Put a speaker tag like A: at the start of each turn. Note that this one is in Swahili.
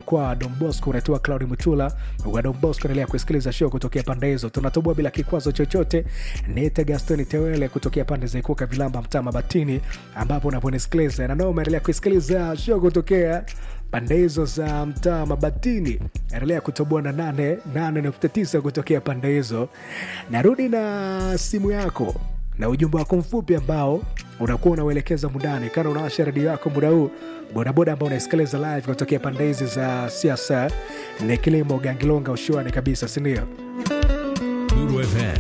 A: kwa Don Bosco, unaitwa Claudi Mutula wa Don Bosco. Endelea kusikiliza show kutokea pande hizo, tunatoboa bila kikwazo chochote. Nite Gastoni Tewele kutokea pande za Ikuka Vilamba, mtaa Mabatini, ambapo unaponisikiliza na nao umeendelea kusikiliza show kutokea pande hizo za mtaa Mabatini. Endelea kutoboa na nane nane nukta tisa kutokea pande hizo. Narudi na simu yako na ujumbe wako mfupi ambao unakuwa unauelekeza mundani. Kana unawasha redio yako muda huu, bodaboda ambao unaisikiliza live kutokea pande hizi za siasa ni kilimo Gangilonga, ushuani kabisa, sindio?
B: Lulu FM